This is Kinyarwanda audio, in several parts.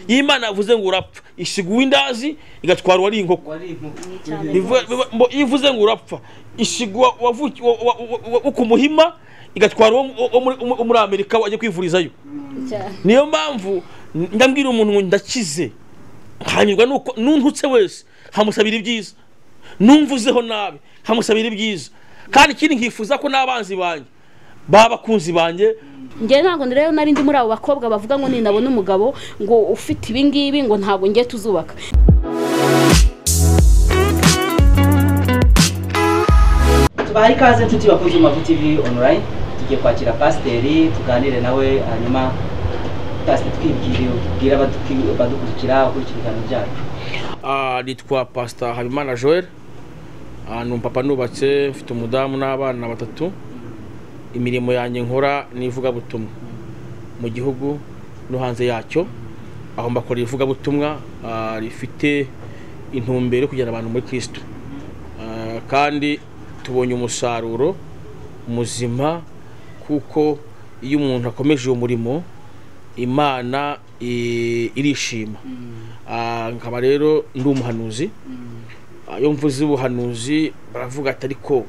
iyo imana yavuze ngo urapfa isiga uw'indazi igatwara uwari inkoko Bivuga- bivuga- ngo iyo ivuze ngo urapfa isiga uwa- uwavuki- uwa- uwa- uwa- uwa- wo ku muhima igatwara uwo mu- uwo muri- uwo muri amerika wajya kwivurizayo niyo mpamvu ndambwira umuntu ngo ndakize hanyurwa nuko nuntutse wese hamusabira ibyiza numvuzeho nabi hamusabira ibyiza kandi ikindi nkifuza ko n'abanzi banjye babakunzi banjye njye ntabwo rero nari ndi muri abo bakobwa bavuga ngo ni ndabona umugabo ngo ufite ibi ngibi ngo ntabwo ngiye tuzubaka tubaha ikaze nshuti bakunze Umavu TV online tugiye kwakira pasiteri tuganire nawe hanyuma pasiteri twibwire ubwira abadukwi- abadukurikira ukurikira ibiganiro byacu Ah, nitwa pasita habimana joel Ah, ni umupapa nubatse mfite umudamu n'abana batatu imirimo yanjye nkora ni ivugabutumwa mu gihugu no hanze yacyo aho mbakora ivugabutumwa ah, rifite intumbero yo kugera abantu muri kristo Ah, kandi tubonye umusaruro muzima kuko iyo umuntu akomeje uwo murimo imana i- irishima Ah, nkaba rero ndi umuhanuzi Ah, iyo mvuze ubuhanuzi baravuga ati ariko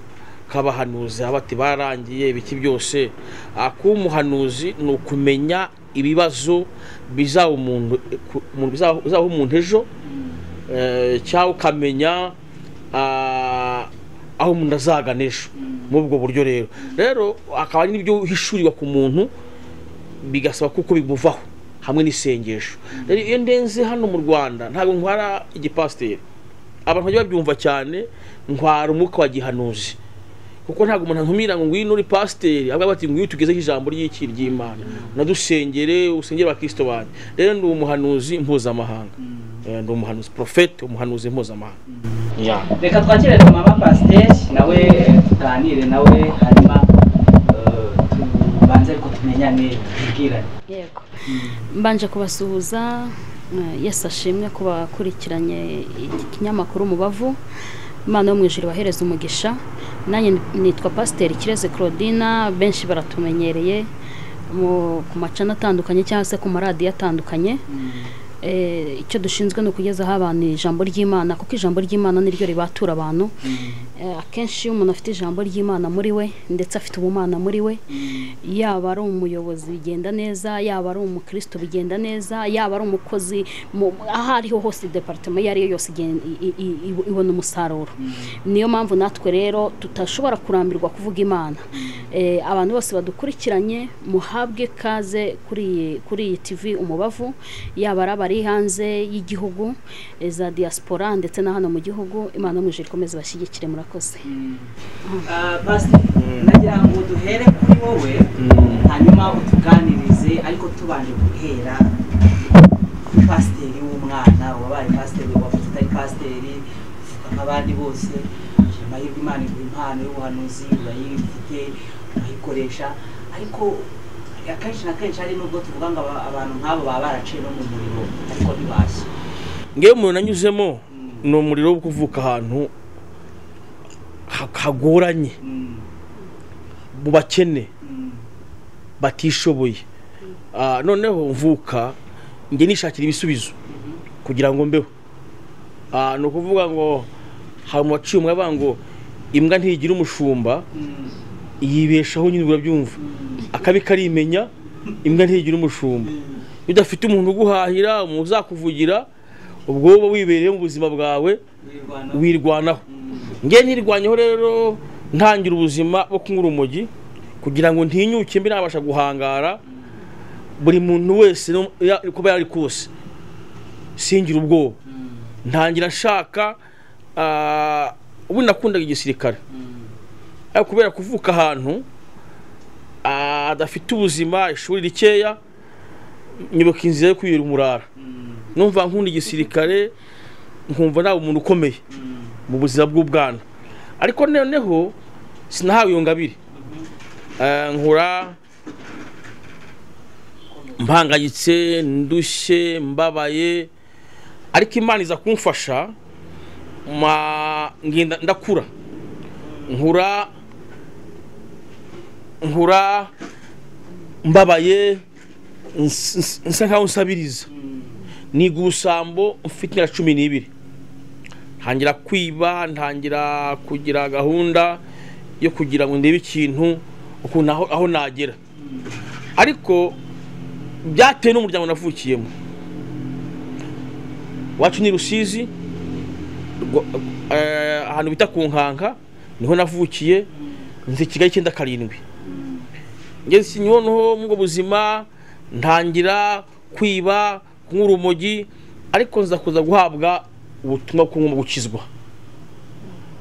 nk'abahanuzi haba ati barangiye ibiki byose Ah, kuba umuhanuzi ni ukumenya ibibazo bizaba umuntu ku- mu- bizaba- bizabaho umuntu ejo eh, cyangwa ukamenya ah, aho umuntu azagana ejo muri ubwo buryo rero rero akaba ari n'ibyo uhishurirwa ku muntu bigasaba kuko bimuvaho hamwe n'isengesho rero iyo ndenze hano mu rwanda ntabwo ntwara igipasiteri abantu bajya babyumva cyane ntwara umwuka wa gihanuzi kuko ntabwo umuntu antumira ngo ngwino uri pasiteri avuga bati ngwino tugezeho ijambo ry'iki ry'imana unadusengere usengere abakristo banjye rero ndi umuhanuzi mpuzamahanga Eh, ndi umuhanuzi porofete umuhanuzi mpuzamahanga Yeah. reka twakire na mama pasiteri nawe tuganire nawe hanyuma eh, tubanze ariko tumenyane tubwirane yego mbanje kubasuhuza eh, yesu ashimwe ku bakurikiranye iki kinyamakuru umubavu imana yo mu ijoro ibahereza umugisha nanjye nitwa pasiteri kireze claudina benshi baratumenyereye mu- ku macana atandukanye cyangwa se ku maradiyo atandukanye Eh, icyo dushinzwe ni ukugezaho abantu ijambo ry'imana kuko ijambo ry'imana niryo ribatura abantu Eh, akenshi iyo umuntu afite ijambo ry'imana muri we ndetse afite ubumana muri we yaba ari umuyobozi bigenda neza yaba ari umukristo bigenda neza yaba ari umukozi mu- aho ariho hose departema iyo ariyo yose igen- i- i- i- ibona umusaruro niyo mpamvu natwe rero tutashobora kurambirwa kuvuga imana Eh, abantu bose badukurikiranye muhabwe ikaze kuri iyi kuri iyi tv umubavu yaba ari abari hanze y'igihugu eh, za diaspora ndetse na hano mu gihugu imana yo mu ijuru ikomeze bashyigikire murakoze Ah, pasiteri nagira ngo duhere kuri wowe hanyuma utuganirize ariko tubanje guhera ku pasiteri w'umwana wabaye pasiteri wavuze utari pasiteri uvuga nk'abandi bose amahirwe imana iguha impano y'ubuhanuzi urayifite urayikoresha ariko akenshi na kenshi hari nubwo tuvuga ngo aba- abantu nk'abo baba baraciye no mu muriro ariko ntibashye ngewe umuntu anyuzemo ni umuriro wo kuvuka ahantu ha- hagoranye Mm, mu bakene mm, batishoboye Ah, noneho mvuka njye nishakira ibisubizo kugira ngo mbeho Ah, ni ukuvuga ngo hari mu baciye umwe bavuga ngo imbwa ntigira umushumba mm, yibeshaho nyine urabyumva akabi karimenya imbwa ntigira umushumba iyo udafite umuntu uguhahira umuntu uzakuvugira ubwo wowe uba wibereye mu buzima bwawe wirwana. wirwanaho Mm, nge ntirwanyeho rero ntangira ubuzima bwo kunywa urumogi kugira ngo ntinyuke mbi nabasha guhangara buri muntu wese no- ya- uko aba yari kose singira ubwoba mm, ntangira nshaka ah, ubu nakundaga igisirikare mm. ariko kubera kuvuka ahantu ah, adafite ubuzima ishuri rikeya nyibuka inzira yo kwibera umurara numva nkunda igisirikare nkumva naba umuntu ukomeye mu buzima bw'ubwana ariko noneho sinahawe iyo ngabire Eh, nkura mpangayitse ndushye mbabaye ariko imana iza kumfasha ma- ngenda ndakura nkura nkura mbabaye ns- ns- nsa nkaho nsabiriza niga ubusambo mfite imyaka cumi n'ibiri ntangira kwiba ntangira kugira gahunda yo kugira ngo ndebe ikintu ukuntu aho aho nagera ariko byatewe n'umuryango navukiyemo iwacu ni rusizi rwa- eh, ahantu bita ku nkanka niho navukiye nzi kigali icyenda karindwi ngeze inyonho mu bwo buzima ntangira kwiba kunywa urumogi ariko nza kuza guhabwa ubutumwa bwo kunywa gukizwa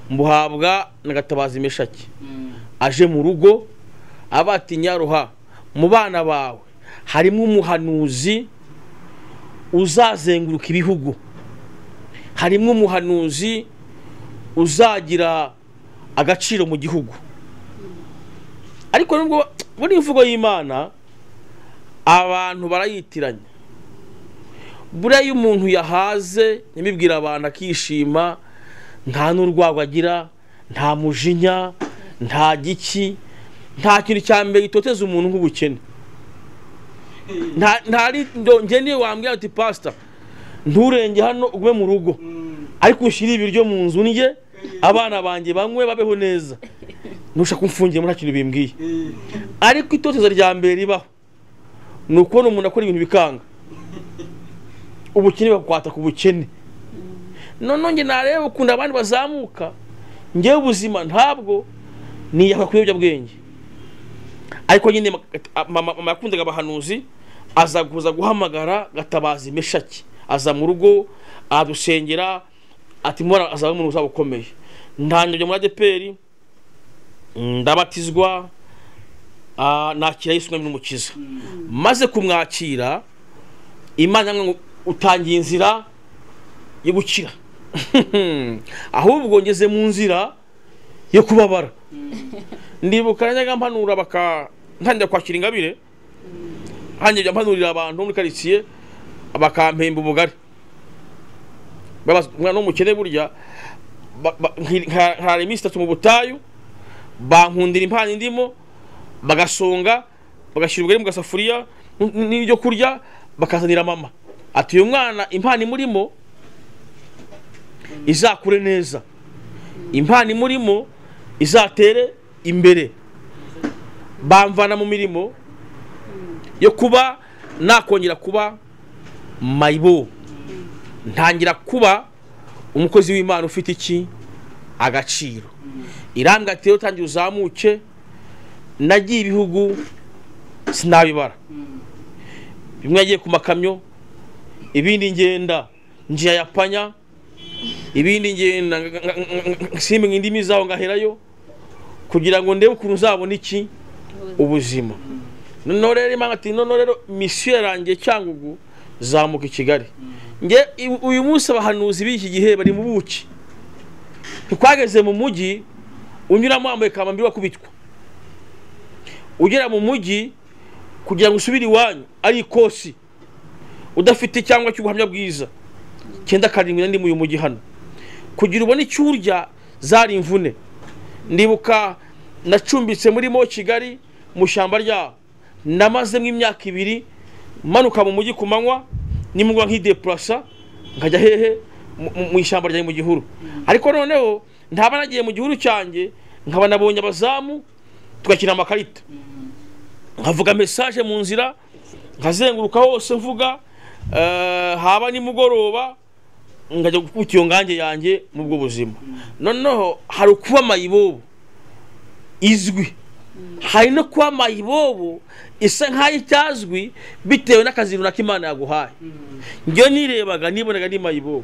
mbuhabwa na gatabazi meshaki aje mu rugo abatinya ruha mu bana bawe harimo umuhanuzi uzazenguruka ibihugu harimo umuhanuzi uzagira agaciro mu gihugu ariko nubwo buri imvugo y'imana abantu barayitiranya buriya iyo umuntu yahaze ntibibwira abantu akishima nta n'urwagwa agira nta mujinya nta giki nta kintu cya mbere gitoteza umuntu nk'ubukene nta- ntari ndo- njye niyo wambwira uti pasita nturenge hano ugume mu rugo ariko ushyire ibiryo mu nzu ndye abana banjye banywe babeho neza ntushaka kumfungiramo nta kintu bimbwiye ariko itoteza rya mbere ribaho ni ukubona umuntu akora ibintu bikanga ubukene bakwata ku bukene noneho njye nareba ukuntu abandi bazamuka njyewe ubuzima ntabwo niyahura ku biyobyabwenge ariko nyine ma- gata- mama mama yakundaga abahanuzi aza kuza guhamagara gatabazi meshaki aza mu rugo adusengera ati mubona azaba umuntu uzaba ukomeye ntanyurwa muri adeperi ndabatizwa ah, nakira yesu mwami n'umukiza maze kumwakira imana iramubwira ngo utangiye inzira yo gukira ahubwo ngeze mu nzira yo kubabara ndibuka najyaga mpanura baka ntangira kwakira ingabire ntangira mpanurira abantu bo muri karitsiye bakampemba ubugari babaza umwana w'umukene burya ba- ba- nki- nka- nkara iminsi itatu mu butayu bankundira impano indimo bagasonga bagashyira ubugari mu gasafuriya n- n- n'ibyo kurya bakazanira mama ati uyu mwana impano imurimo izakure neza impano imurimo izatere imbere bamvana mu mirimo yo kuba nakongera kuba mayibo ntangira kuba umukozi w'imana ufite iki agaciro irambwa ati rero tangira uzamuke nagiye ibihugu sinabibara bimwe yagiye ku makamyo ibindi ngenda njyayapanya ibindi ngenda nga- nga- nga- nga- simenye indimi zaho ngaherayo kugira ngo ndebe ukuntu uzabona iki ubuzima noneho rero imana ati noneho rero misiyo yarangiye cyangugu zamuka i kigali nge i- uyu munsi abahanuzi b'iki gihe bari mu buki ntikwageze mu mujyi unyuramo wambaye kamambiri wakubitwa ugera mu mujyi kugira ngo usubire iwanyu ari ikosi udafite cyangwa cy'ubuhamya bwiza cyenda karindwi nandi uyu mujyi hano kugira ubone icyo urya zari imvune ndibuka nacumbitse murimo kigali mu ishyamba ryaho namazemo imyaka ibiri manuka mu mujyi ku manywa nimugwa nk'idepurasa nkajya hehe Mu- mu- mu ishyamba ryanjye mu gihuru ariko noneho ntaba nagiye mu gihuru cyanjye nkaba nabonye abazamu tugakina amakarita nkavuga mesaje mu nzira nkazenguruka hose mvuga eh, haba nimugoroba ngajya gukubita iyo ngange yanjye mu bwo buzima noneho hari ukuba mayibobo izwi hari no kuba mayibobo isa nk'aho itazwi bitewe n'akazi runaka imana yaguhaye njyewe nirebaga nibonaga ni mayibobo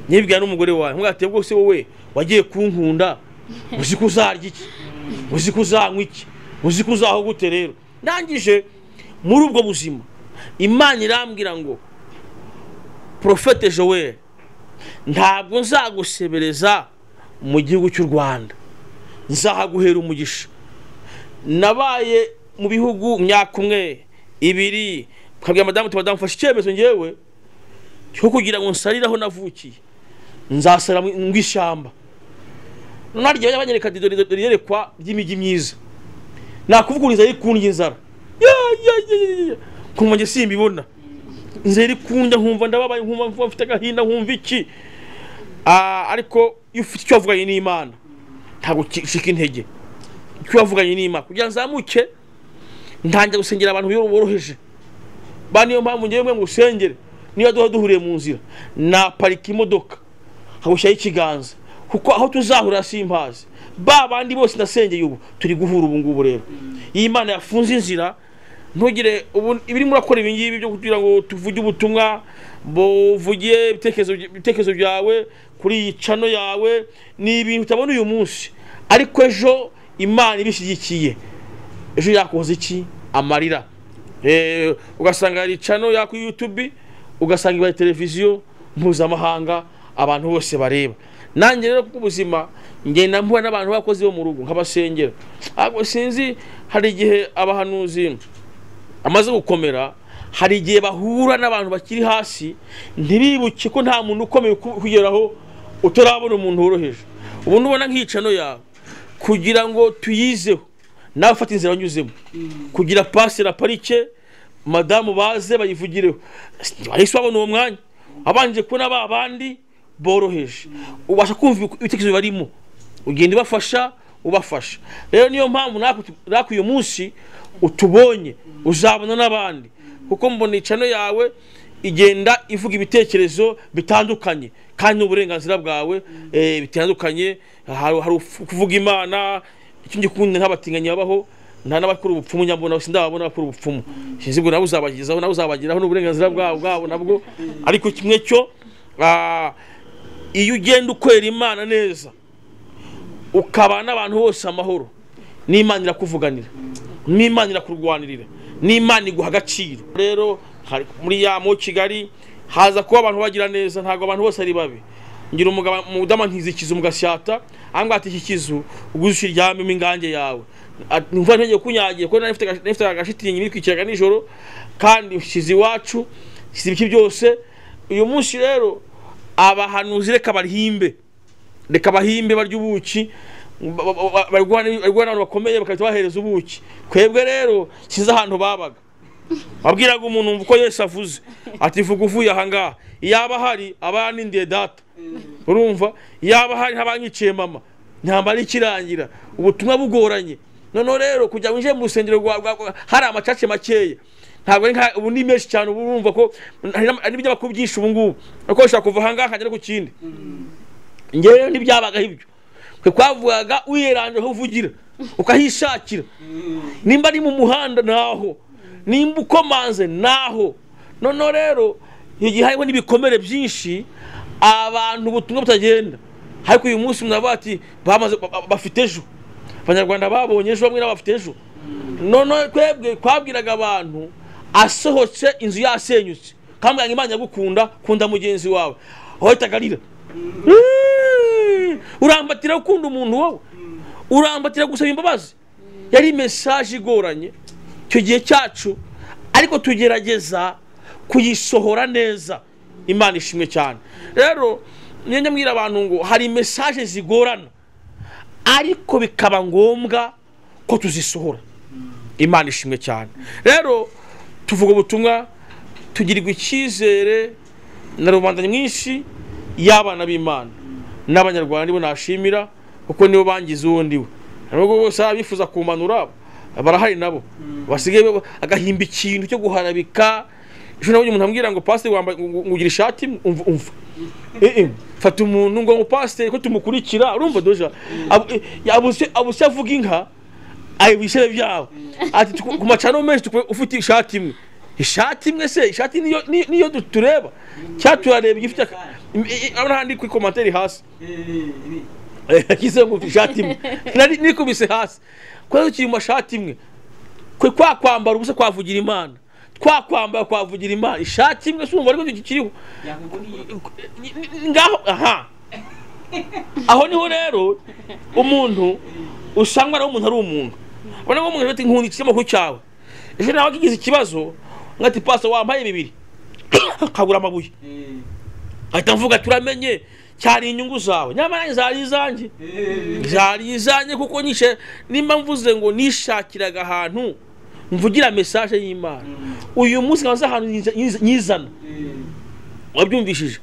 nibwira n'umugore wawe mwateye bwose wowe wagiye kunkunda uzi ko uzarya iki uzi ko uzanywa iki uzi ko uzaho gute rero ndangije muri ubwo buzima imana irambwira ngo porofete joel ntabwo nzagusebereza mu gihugu cy'u rwanda nzahaguhera umugisha nabaye mu bihugu myaka umwe ibiri nkabwira madamu uti madamu mfashe icyemezo ngewe cyo kugira ngo nsarire aho navukiye nzasara mu mu ishyamba naryo yabanyereka ati dore dore iyerekwa ry'imijyi myiza nakuvuga ngo inzara iri kundya inzara Ya, ya, ya, ya, ya. kumva njye simbibona nzeri kunda nkumva ndababaye nkumva mvuga mfite agahinda nkumva iki Ah, ariko iyo ufite icyo wavuganye n'imana ntabwo ucika intege icyo wavuganye n'imana kugira ngo nzamuke ntangira gusengera abantu boroheje ba niyo mpamvu ngewe ngo usengere niba duha duhuriye mu nzira naparika imodoka nkagushyiraho ikiganza kuko aho tuzahurira simpazi ba bandi bose ndasengeye ubu turi guhura ubu ngubu rero iyi mana yafunze inzira ntugire ubu ibiri murakora ibi ngibi byo kugira ngo tuvuge ubutumwa buvugiye ibitekerezo ibitekerezo byawe kuri iyi cano yawe ni ibintu utabona uyu munsi ariko ejo imana ibishyigikiye ejo yakoze iki amarira Eh, ugasanga hari cano ya kuri yutubi ugasanga ibaye televiziyo mpuzamahanga abantu bose bareba nanjye rero kuko ubuzima ngenda mpura n'abantu b'abakozi bo mu rugo nk'abasengera ariko sinzi hari igihe abahanuzi amaze gukomera hari igihe bahura n'abantu bakiri hasi ntibibuke ko nta muntu ukomeye ku- kugeraho utarabona umuntu woroheje ubu nubona nk'iyicano yawe kugira ngo tuyizeho nawe ufata inzira wanyuzemo kugira pasi na parike madamu baze bayivugireho bahise babona uwo mwanya abanje kubona ba bandi boroheje ubasha kumva ibitekerezo barimo ugenda ubafasha ubafasha rero niyo mpamvu natwe tu- natwe uyu munsi utubonye uzabona n'abandi kuko mbona icano yawe igenda ivuga ibitekerezo bitandukanye kandi n'uburenganzira bwawe eh, bitandukanye hari hari ufu- kuvuga imana icyo ngikunda nk'abatinganyi babaho nta n'abakora ubupfumu nyabona sindababona abakora ubupfumu sinzi ngo nawe uzabagezaho nawe uzabageraho n'uburenganzira bwabo bwabo nabwo ariko kimwe cyo ah, iyo ugenda ukorera imana neza ukabana n'abantu bose amahoro n'imana irakuvuganira n'imana irakurwanirira n'imana iguha agaciro rero hari- muri ya mo kigali haza kuba abantu bagira neza ntabwo abantu bose ari babi ngira umugabo mudama nkiza ikizu mugasyata angaha ati iki kizu uguze uryamemo ingange yawe Ati, numva ntege kunyagiye kuko nari mfite aga- nari mfite agashitingi nitwikiraga nijoro kandi ushyize iwacu ushyize ibiki byose uyu munsi rero abahanuzi reka barihimbe reka bahimbe barya ubuki ba- ba- ba- barwana barwana n'abantu bakomeye bagahita bahereza ubuki twebwe rero kiza ahantu babaga wabwiraga umuntu wumva uko yesu avuze ati vuga uvuye ahangaha yaba ahari aba yanindiye data urumva yaba ahari ntabanyiciye mama ntambara ikirangira ubutumwa bugoranye noneho rero kugira ngo winjire mu rusengero rwa- rwa- rwa- hari amacace makeya ntabwo ari nka ubu ni menshi cyane ubu urumva ko hari n'ama- hari n'ibinyamakuru byinshi ubu ngubu ariko ushobora kuva ahangaha akagera ku kindi ngewe ntibyabagaho ibyo twe twavugaga wiyeranje aho uvugira ukahishakira nimba ari mu muhanda naho nimba ukomanze naho noneho rero igihe hariho n'ibikomere byinshi abantu ubutumwa butagenda ariko uyu munsi muravuga ati bamaze ba- ba- bafite ejo abanyarwanda babonye ejo bamwe n'abafite ejo noneho twebwe twabwiraga abantu asohotse inzu yasenyutse kambwira ngo imana yagukunda kunda mugenzi wawe wahitaga arira Mm. urambatira gukunda umuntu wowe urambatira gusaba imbabazi yari mesaje igoranye icyo gihe cyacu ariko tugerageza kuyisohora neza imana ishimwe cyane rero njye mbwira abantu ngo hari mesaje zigorana ariko bikaba ngombwa ko tuzisohora imana ishimwe cyane rero tuvuga ubutumwa tugirirwa icyizere na rubanda nyinshi y'abana b'imana n'abanyarwanda nibo nashimira kuko nibo bangize uwo ndiwe nubwo bose baba bifuza kumanura barahari nabo basigaye bo- agahimba ikintu cyo guharabika ejo nabonye umuntu ambwira ngo pasiteri wambaye ngo ngo ugira ishati umva umva Eh, eh, fata umuntu ngo ngo pasiteri ko tumukurikira urumva doja Abu- eh, abuse abuse avuga inka ayo bisebe byawe ati "Tuku- ku macano menshi tuku- ufite ishati imwe ishati imwe se ishati niyo ni- niyo du- tureba cyangwa turareba igifite aka- im- i- i- urabona handi kuri komantere hasi yakizenguruka ishati imwe Nari- nikubise hasi kubera ko kiri mu mashati imwe kwe kwa kwambara ubusa kwavugira imana twa kwambara kwavugira imana ishati imwe si umva ariko kiriho Ni- ni- ngaho aha aho niho rero umuntu usanga nawe umuntu ari umuntu ubona ko umuntu ati nkunda ikinyamakuru cyawe ejo nawe akigize ikibazo nkati pasa wambaye bibiri akagura amabuye ahita mvuga turamenye cyari inyungu zawe nyamara zari izanjye zari izanjye kuko nyishe nimba mvuze ngo nishakiraga ahantu mvugira mesaje y'imana uyu munsi nkaba nzi ahantu nyizana wabyumvishije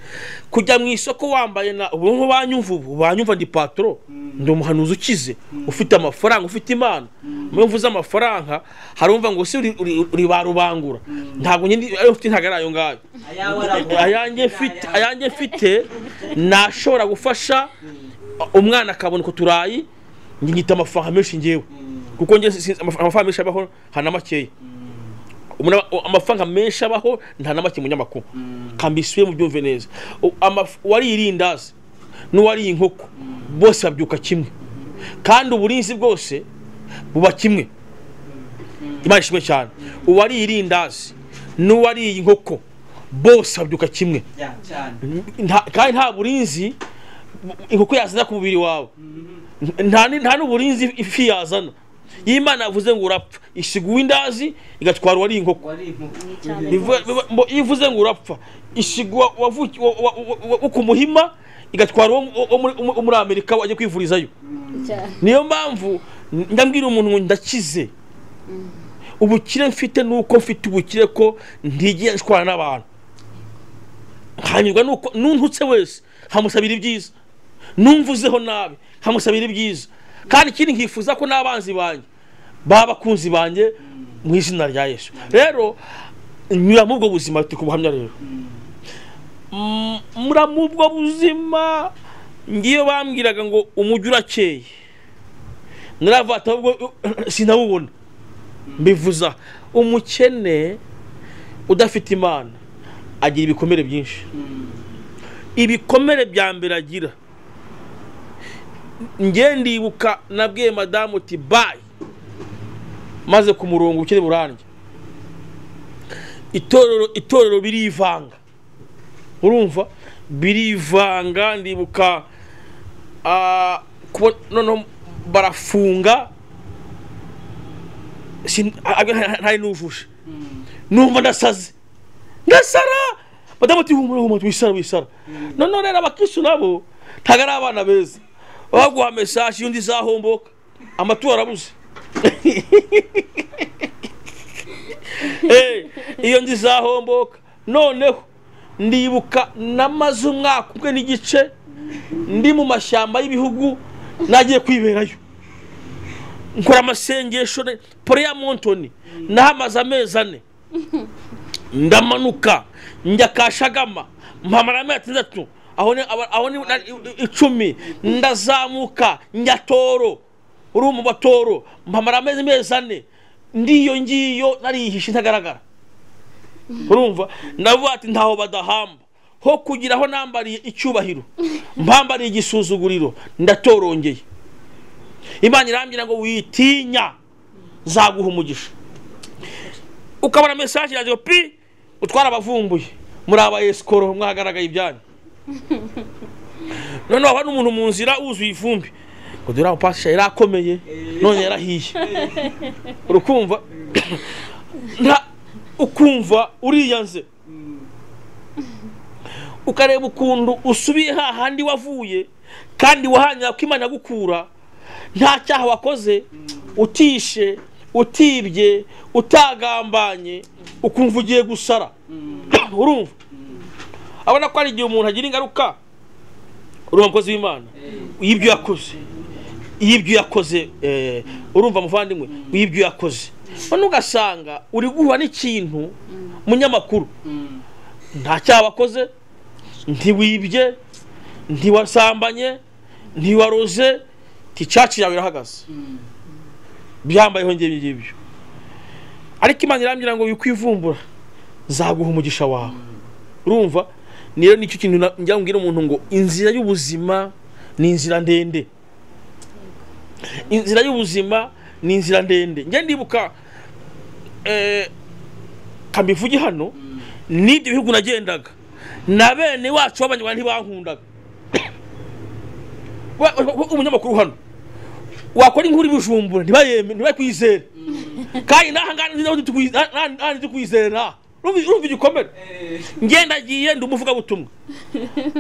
kujya mu isoko wambaye na ubu ngubu banyumva ubu banyumva ndi patoro ndi umuhanuzi ukize ufite amafaranga ufite imana iyo mvuze amafaranga harumva ngo si uri- uri- uri ba rubangura ntabwo nyine ayo mfite ntabwo ari ayo ngayo ayawe aragura ayanjye mfite ayanjye mfite nashobora gufasha umwana akabona uko turayi njye nyita amafaranga menshi ngewe kuko njye si- si- amaf- amafaranga menshi abaho nta na makeya Umuntu aba- amafaranga menshi abaho nta na make mu nyamakuru kambisiye mu byumve neza U- amaf- uwariye irindazi n'uwariye inkoko bose babyuka kimwe kandi uburinzi bwose buba kimwe imana ishimwe cyane uwariye irindazi n'uwariye inkoko bose babyuka kimwe Ya, cyane Nta- kandi nta burinzi bu- inkoko yazana ku mubiri wawe nta ni- nta n'uburinzi ifi yazana iyo imana yavuze ngo urapfa isiga uw'indazi igatwara uwariye inkoko wari inkoko cyane Bivu- bivu- mbo- iyo ivuze ngo urapfa isiga uwa- uwavuki- uwa- uwa- uwa- uwa- uwo ku muhima igatwara uwo mu- uwo muri- uwo muri amerika wajya kwivurizayo cyane niyo mpamvu ndambwira umuntu ngo ndakize ubukire mfite ni uko mfite ubukire ko ntigiye nshwana n'abantu hanyurwa nuko nuntutse wese nkamusabira ibyiza numvuzeho nabi nkamusabira ibyiza kandi ikindi nkifuza ko n'abanzi banjye baba abakunzi banjye mu izina rya yesu rero nyura muri ubwo buzima turi kubuhamya rero Mm, mura mu ubwo buzima ngiyo bambwiraga ngo umujyi urakeye naravata ubwo sinabubona mbivuza umukene udafite imana agira ibikomere byinshi ibikomere bya mbere agira njye ndibuka nabwiye madamu uti bayi maze ku murongo ukiri burange itorero itorero birivanga urumva birivanga ndibuka ah, kubo- noneho barafunga sin- a- a- ntari n'ujuje numva ndasaze ndasara madamu ati humura humura wisara wisara noneho rero abakisu nabo ntabwo ari abana beza baguha mesaje y'undi izahomboka amatora arabuze Eh, iyo nzi izahomboka noneho ndibuka namaze umwaka umwe n'igice ndi mu mashyamba y'ibihugu nagiye kwiberayo nkora amasengesho ne- Prayer Mountain nahamaze amezi ane ndamanuka njya kashagama mpamara amezi atandatu aho ni aba- aho ni na- i- icumi ndazamuka njya toro uri mu batoro mpamara amezi amezi ane ndiyo ngiyo nariyihishe ntagaragara urumva navuga ati ntaho badahamba ho kugira aho nambariye icyubahiro mpambariye igisuzuguriro ndatorongeye imana irambwira ngo witinya nzaguha umugisha ukabona mesaje yanjye ngo pi utwara abavumbuye muri aba esikoro mwagaragaye ibyanyu noneho haba n'umuntu mu nzira wuzuye ivumbi ngo dore aho pasisha yari akomeye none yarahiye urukumva nta ukumva uriyanze ukareba ukuntu usubiye hahandi wavuye kandi wahanira ko imana gukura nta cyaha wakoze utishe utibye utagambanye ukumva ugiye gusara urumva abona ko hari igihe umuntu agira ingaruka uri umukozi w'imana y'ibyo yakoze y'ibyo yakoze eh, urumva muvandimwe y'ibyo yakoze none ugasanga uri guhura n'ikintu munyamakuru nta cyaha wakoze ntiwibye ntiwasambanye ntiwaroze ticaci yawe irahagaze byambayeho ngibyo ngibyo ariko imana irambwira ngo wikwivumbura nzaguha umugisha wawe urumva ni rero nicyo kintu na- njya mbwira umuntu ngo inzira y'ubuzima ni inzira ndende inzira y'ubuzima ni inzira ndende njye ndibuka eh, kambivuge hano n'ibyo bihugu nagendaga na bene wacu b'abanyarwanda ntibankundaga Wa- wa- wa- umunyamakuru hano wakora inkuru i bujumbura ntibayeme ntibakwizere kandi n'aha ngaha nzi n'aho tukwi- n'aha- n'aha- n'aha ntitukwizere n'aha urumva urumva igikomere ngendagiye ndi umuvugabutumwa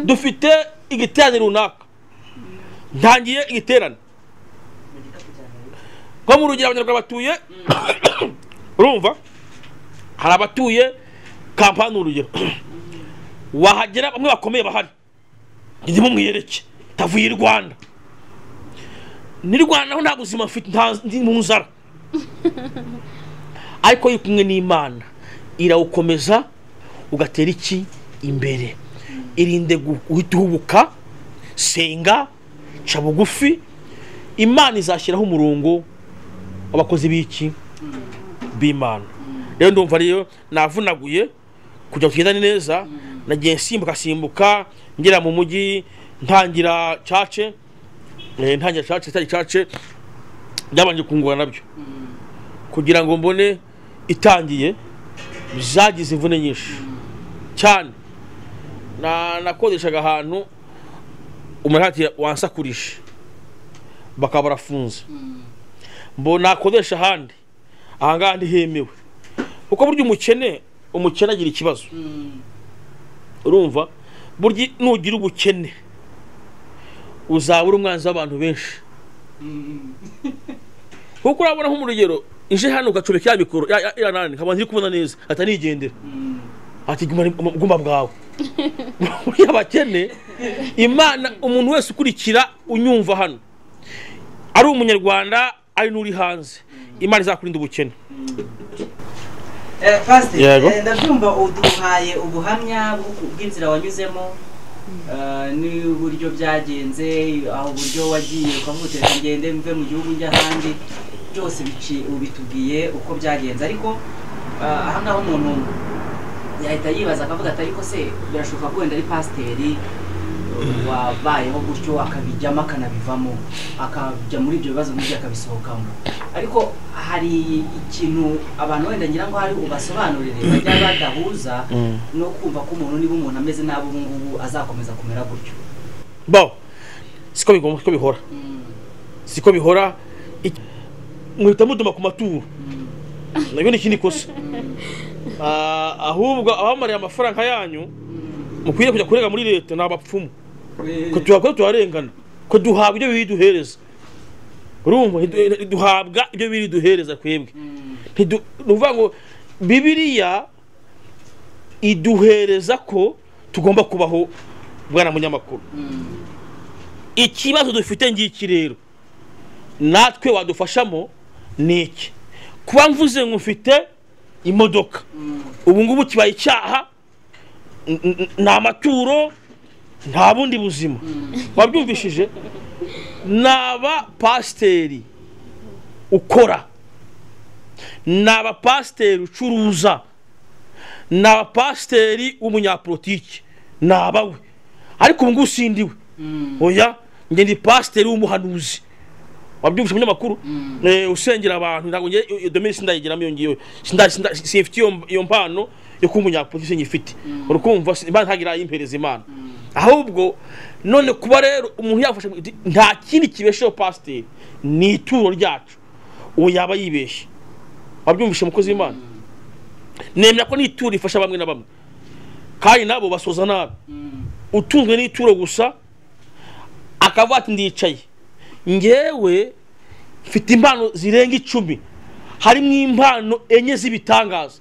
dufite igiterane runaka ntangiye igiterane nko mu rugero abanyarwanda batuye urumva hari abatuye kampani urugero wahagera bamwe bakomeye bahari njye mumwiyereke tavuye i rwanda ni rwanda ho nta buzima mfite nta ndi mu nzara ariko iyo kumwe n'imana irawukomeza ugatera iki imbere irinde gu- guhita uhubuka senga ca bugufi imana izashyiraho umurongo w'abakozi b'iki b'imana rero ndumva rero navunaguye kugira ngo tugendane neza nagiye nsimbuka simbuka ngera mu mujyi ntangira cace eh, ntangira cace itari cace byabanje kungora nabyo kugira ngo mbone itangiye zagize imvune nyinshi cyane na- nakodeshaga ahantu umuntu ati wansakurishe bakaba barafunze mbo nakodesha ahandi ahangaha ntihemewe kuko burya umukene umukene agira ikibazo urumva burya nugira ubukene uzabura umwanzi w'abantu benshi kuko urabona nk'umurugero ije hano ugacomeka ya mikoro ya- ya- ya nani nkaba ntiri kubona neza ati nigendera ati guma guma bwawe buriya abakene imana umuntu wese ukurikira unyumva hano ari umunyarwanda ari n'uri hanze imana izakurinda ubukene Eh, Pastor, Yego. eh, ndabyumva uduhaye ubuhamya bw'uku- bw'inzira wanyuzemo eh, n'uburyo byagenze aho buryo wagiye ukavuga uti ngende mve mu gihugu njya ahandi byose bici- ubitubwiye uko byagenze ariko eh, aha ngaha umuntu yahita yibaza akavuga ati ariko se birashoboka ko wenda ari pasiteri eh, wabayeho gutyo akabijyamo akanabivamo akajya muri ibyo bibazo n'ibyo akabisohokamo ariko hari ikintu abantu wenda ngira ngo hari ubasobanurire bajya badahuza Mm. no kumva ko umuntu niba umuntu ameze nabi ubu ngubu azakomeza kumera gutyo bo siko bigomba siko bihora siko bihora Ik- muhita muduma ku maturo nabyo ni ikindi kosa Ah, ahubwo abamariye amafaranga yanyu mukwiriye kujya kurega muri leta ni abapfumu ko tuhakora tuharengana ko duhabwa ibyo biri duhereza urumva Ntidu- duhabwa ibyo biri duhereza twebwe Ntidu- ni ukuvuga ngo bibiriya iduhereza ko tugomba kubaho bwana munyamakuru ikibazo dufite ngiki rero natwe wadufashamo ni iki kuba mvuze ngo mfite imodoka ubu ngubu kibaye icyaha n- n- ni amaturo nta bundi buzima wabyumvishije naba pasiteri ukora naba pasiteri ucuruza naba pasiteri w'umunyapolitiki nabawe ariko ubu ngubu sindiwe oya njye ndi pasiteri w'umuhanuzi wabyumvise umunyamakuru Eh, usengera abantu ntabwo njye iyo- iyo domini sindayigeramo iyo ngiyo Sinda- sinda- simfite iyo iyo mpano yo kuba umunyapolitiki sinyifite urukumva imana ntagira ayimpereza imana ahubwo none kuba rero umuntu yafashe nta kindi kibesheho pasiteri ni ituro ryacu uwo yaba yibeshye wabyumvishe umukozi w'imana nemera ko n'ituro rifasha bamwe na bamwe kandi nabo basoza nabi utunzwe n'ituro gusa akavuga ati ndicaye ngewe mfite impano zirenga icumi harimo impano enye z'ibitangaza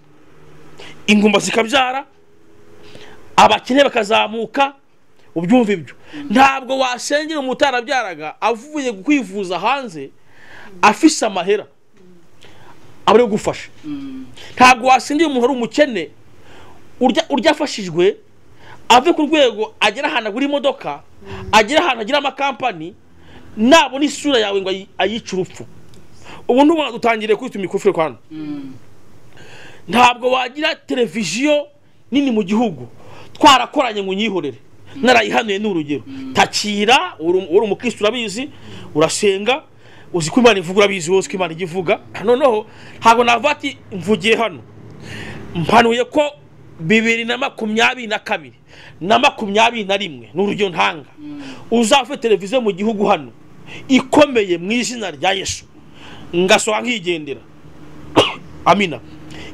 ingumba zikabyara abakene bakazamuka ubyumva ibyo ntabwo wasengera umuntu utarabyaraga avuye kwivuza hanze afise amahera aba ari gufasha ntabwo wasengera umuntu ari umukene urya urya afashijwe ave ku rwego agera ahantu agura imodoka agera ahantu agira amakampani nabona isura yawe ngo ayi- ayice urupfu ubu ntubona dutangiriye kwita imikufire kwa hano ntabwo wagira televiziyo nini mu gihugu twarakoranye ngo unyihorere narayihanuye ni urugero takira uri uri umukristo urabizi urasenga uzi ko imana ivuga urabizi wowe uzi ko imana ijya ivuga noneho ntabwo navuga ati mvugiye hano mpanuye ko bibiri na makumyabiri na kabiri na makumyabiri na rimwe ni urugero ntanga uzafite televiziyo mu gihugu hano ikomeye mu izina rya yesu ngasohoka nkigendera amina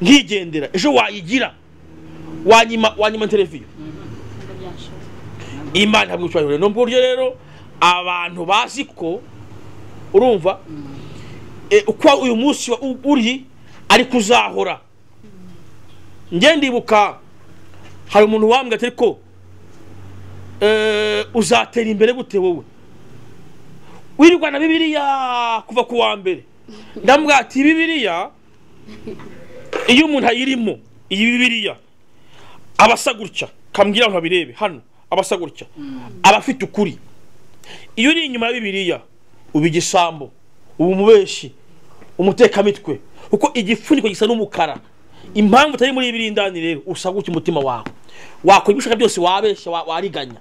nkigendera ejo wayigira wanyima wanyima televiziyo imana ntabwo icyubahiro ni buryo rero abantu bazi ko urumva e, uko uyu munsi wa- u- uri ariko uzahora njye ndibuka hari umuntu wambwira ati ariko eh, uzatera imbere gute wowe wirirwa na bibiliya kuva ku wa mbere ndamubwira ati bibiliya iyo umuntu ayirimo iyi bibiliya aba asa gutya kambwira abantu babirebe hano aba asa gutya aba afite ukuri iyo uri inyuma ya bibiliya uba igisambo uba umubeshi umutekamitwe kuko igipfuniko gisa n'umukara impamvu utari muri bibiri indani rero usa gutya umutima wawe wakora ibyo ushaka byose wabeshya wa- wariganya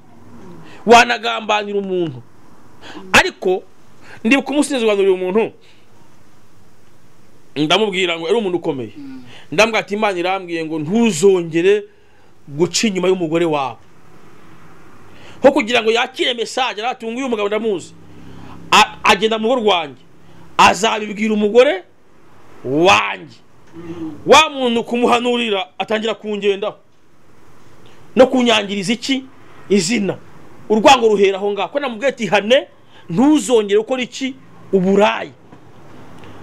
wanagambanira umuntu ariko ndibuka umunsi nzibanurira umuntu ndamubwira ngo yari umuntu ukomeye ndambwira ati imana irambwiye ngo ntuzongere guca inyuma y'umugore wawe nko kugira ngo yakire mesaje aratunga uyu mugabo ndamuzi A- agenda mu rugo rwanjye azabibwira umugore wanjye wa muntu kumuhanurira atangira kungendaho no kunyangiriza iki izina urwango ruhera aho ngaho ko namubwiye ati hane ntuzongere gukora iki uburayi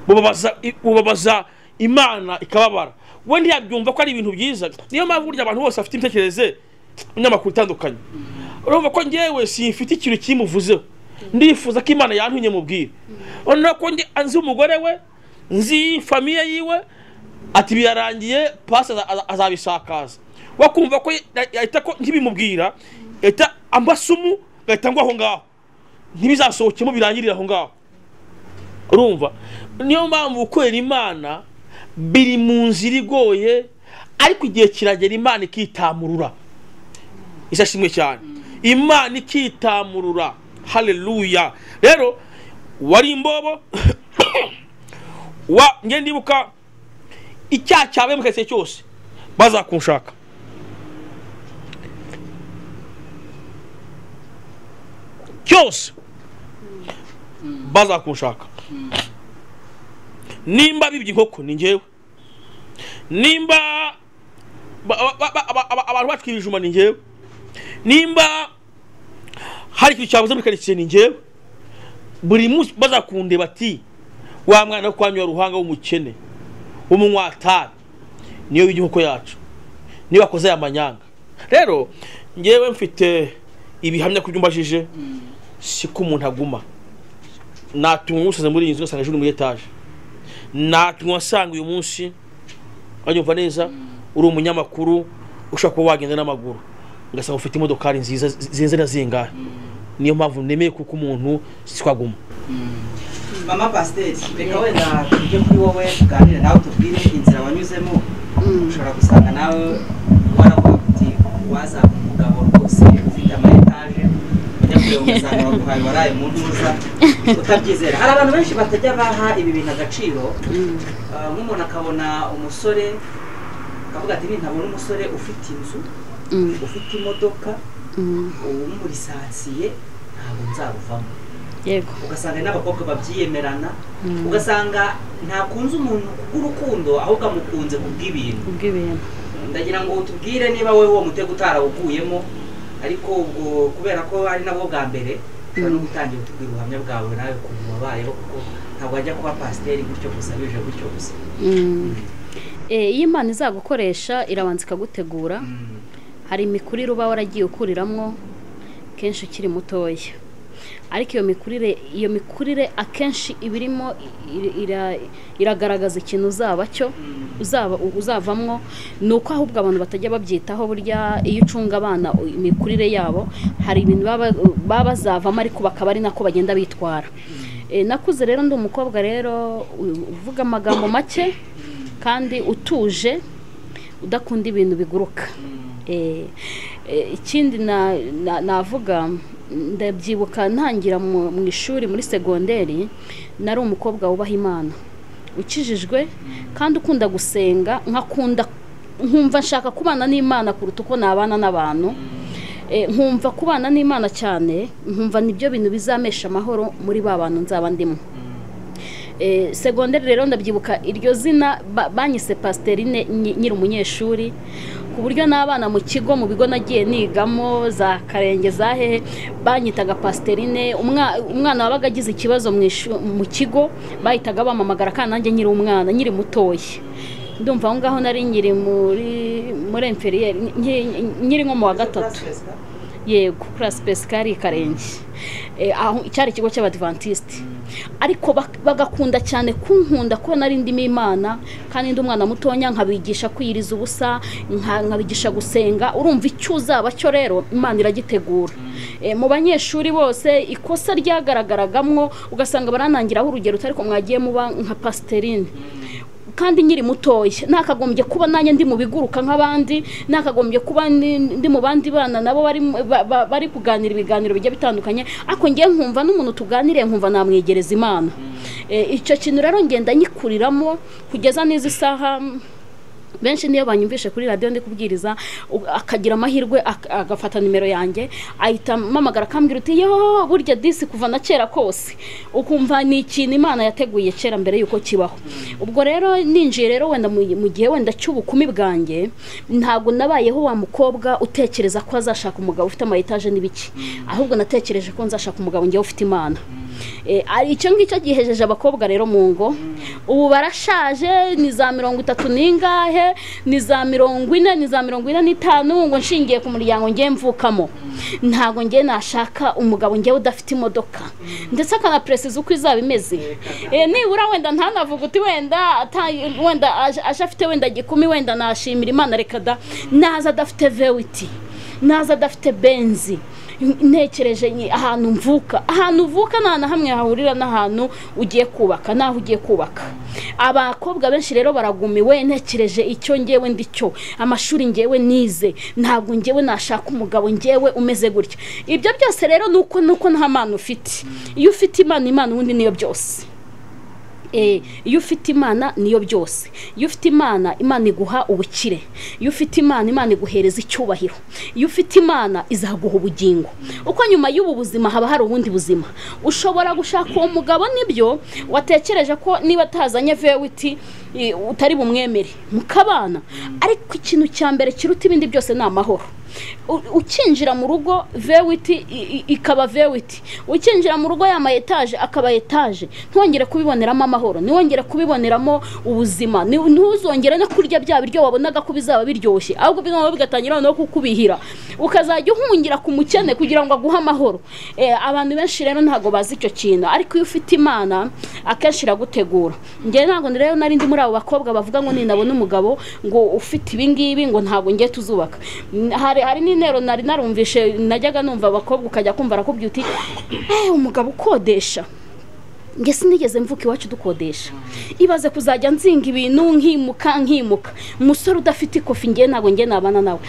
bubabaza bubabaza imana ikababara we ntiyabyumva ko ari ibintu byiza niyo mpamvu burya abantu bose bafite imitekerereze n'amakuru itandukanye urumva ko ngewe simfite ikintu kimuvuzeho ndifuza ko imana yantunye mubwire noneho ko nge- nzi umugore we nzi famiye yiwe ati birarangiye pasi aza- aza- azabisakaza wakumva ko ya- yahita ko ntibimubwira yahita ambasumu ngahita ngwa aho ngaho ntibizasohokemo birangirire aho ngaho urumva niyo mpamvu gukorera imana biri mu nzira igoye ariko igihe kiragera imana ikitamurura isashimwe cyane imana ikitamurura haleluya rero wari imbobo wa ngende ndibuka icyaha cyabaye mu karitsiye cyose bazakunshaka cyose bazakunshaka nimba bibye inkoko ni njyewe nimba ba- ba- ba- ba- ba- abantu batwira ibijuma ni njyewe nimba hari ikintu cyabuze muri karitsiye ni njyewe buri munsi bazakundeba bati wa mwana wo kwa ruhanga w'umukene w'umunywatabi niyo bijya inkoko yacu niyo wakoze aya manyanga rero ngewe mfite ibihamya ku byo umbajije si ko umuntu aguma natumwa umusaza muri iyi nzu ngasanga ejo ni muri etaje natumwa asanga uyu munsi wanyumva neza uri umunyamakuru ushobora kuba wagenda n'amaguru ugasanga ufite imodokari nziza zirenze na zingahe niyo mpamvu nemeye kuko umuntu si ko aguma mama pasiteri reka wenda tujye kuri wowe tuganire nawe tubwire inzira wanyuzemo ushobora gusanga nawe waravuga uti wazaba umugabo rwose ufite ama etaje ujya kureba umusanga baguhaye waraye mu ntuza utabyizera hari abantu benshi batajya baha ibi bintu agaciro Ah, nk'umuntu akabona umusore akavuga ati nintabona umusore ufite inzu ufite imodoka umurisansiye ntabwo nzabuvamo yego ugasanga n'abakobwa babyiyemerana ugasanga ntakunze umuntu kubw'urukundo ahubwo amukunze kubw'ibintu ubw'ibintu ndagira ngo utubwire niba wowe uwo mutego utarawuguyemo ariko ubwo kubera ko ari nabwo bwa mbere ushobora no gutangira utubwira ubuhamya bwawe nawe ukuntu wabayeho kuko ntabwo wajya kuba pasiteri gutyo gusa bije gutyo gusa Mm. Eh, iyo imana izagukoresha irabanza ikagutegura Mm. hari imikurire uba waragiye ukuriramwo kenshi ukiri mutoya ariko iyo mikurire iyo mikurire akenshi iba irimo iri- ira- iragaragaza ikintu uzaba cyo uzaba uzavamwo ni uko ahubwo abantu batajya babyitaho burya iyo ucunga abana u- imikurire yabo hari ibintu baba baba bazavamo ariko bakaba ari nako bagenda bitwara Eh, nakuze rero ndi umukobwa rero u- uvuga amagambo make kandi utuje udakunda ibintu biguruka Eh, eh, ikindi na- na- navuga ndabyibuka ntangira mu mu ishuri muri segonderi nari umukobwa wubaha imana ukijijwe kandi ukunda gusenga nkakunda nkumva nshaka kubana n'imana kuruta uko nabana n'abantu Eh, nkumva kubana n'imana cyane nkumva nibyo bintu bizamesha amahoro muri ba bantu nzaba ndimo Eh, segonderi rero ndabyibuka iryo zina ba- banyise pasiteri nyiri umunyeshuri ku buryo n'abana mu kigo mu bigo nagiye nigamo za karenge za hehe banyitaga pasiterine umwana wabaga agize ikibazo mu ishu- mu kigo bahitaga bamamagara kandi nanjye nyiri umwana nyiri mutoya ndumva aho ngaho nari nyiri muri muri emferiyeri nyiri nko mu wa gatatu yego kurasi pesikari karenge Eh, aho cyari ikigo cy'abadivantisiti ariko bak- bagakunda cyane kunkunda ko nari ndimo imana kandi ndi umwana mutonya nkabigisha kwiyiriza ubusa nka- nkabigisha gusenga urumva icyo uzaba cyo rero imana iragitegura Eh, mu banyeshuri bose ikosa ryagaragaragamo ugasanga baranangiraho urugero utari ko mwagiye muba nka pasiterine kandi nkiri mutoya nakagombye kuba nanjye ndi mu biguruka nk'abandi nakagombye kuba ni- ndi mu bandi bana nabo bari mu- ba- ba- bari kuganira ibiganiro bigiye bitandukanye ariko ngiye nkumva n'umuntu tuganiriye nkumva namwegereza imana Eh, icyo kintu rero ngenda nyikuriramo kugeza n'izi saha mm, benshi niyo banyumvishe kuri radiyo ndi kubwiriza u- akagira amahirwe ak- agafata nimero yanjye ahita amamagara akambwira uti yo burya disi kuva na kera kose ukumva ni ikintu imana yateguye kera mbere y'uko kibaho ubwo rero ninjiye rero wenda mu mu gihe wenda cy'ubukumi bwanjye ntabwo nabayeho wa mukobwa utekereza ko azashaka umugabo ufite amayetaje n'ibiki ahubwo natekereje ko nzashaka umugabo ngewe ufite imana Eh, ari icyo ngicyo gihejeje abakobwa rero mu ngo ubu barashaje ni za mirongo itatu n'ingahe ni za mirongo ine ni za mirongo ine n'itanu ngo nshingiye ku muryango ngiye mvukamo ntabwo ngiye nashaka umugabo ngewe udafite imodoka ndetse akanaperesiza uko izaba imeze Eh, nibura wenda ntanavuga uti wenda ata- wenda aje aje afite wenda gikumi wenda nashimira imana reka da naza adafite vewiti naza adafite benzi ntekereje nyi- ahantu mvuka ahantu uvuka nta na hamwe hahurira n'ahantu ugiye kubaka n'aho ugiye kubaka abakobwa benshi rero baragumiwe ntekereje icyo ngewe ndi cyo amashuri ngewe nize ntabwo ngewe nashaka umugabo ngewe umeze gutya ibyo byose rero ni uko ni uko nta mpano ufite iyo ufite imana imana ubundi niyo byose Eh, iyo ufite imana niyo byose iyo ufite imana imana iguha ubukire iyo ufite imana imana iguhereza icyubahiro iyo ufite imana izaguha ubugingo uko nyuma y'ubu buzima haba hari ubundi buzima ushobora gushaka uwo mugabo nibyo watekereje ko niba atazanye vewiti eh, utari bumwemere mukabana ariko ikintu cya mbere kiruta ibindi byose ni amahoro U- ukinjira mu rugo vewiti i- i- ikaba vewiti ukinjira mu rugo y'ama etaje akaba etaje ntwongere kubiboneramo amahoro ntiwongere kubiboneramo ubuzima ni- ntuzongere no kurya bya biryo wabonaga ko bizaba biryoshye ahubwo bigomba bigatangira noneho kukubihira ukazajya uhungira ku mukene kugira ngo aguhe amahoro Eh, abantu benshi rero ntabwo bazi icyo kintu ariko iyo ufite imana akenshi iragutegura njye ntabwo rero nari ndi muri abo bakobwa bavuga ngo ninabona umugabo ngo ufite ibingibi ngo ntabwo ngiye tuzubaka N- hari hari n'intero nari narumvishe najyaga numva abakobwa ukajya kumva arakubwira uti "Eh, umugabo ukodesha nge sinigeze mvuka iwacu dukodesha ibaze kuzajya nzinga ibintu nkimuka nkimuka umusore udafite ikofi ngiye ntabwo ngiye nabana nawe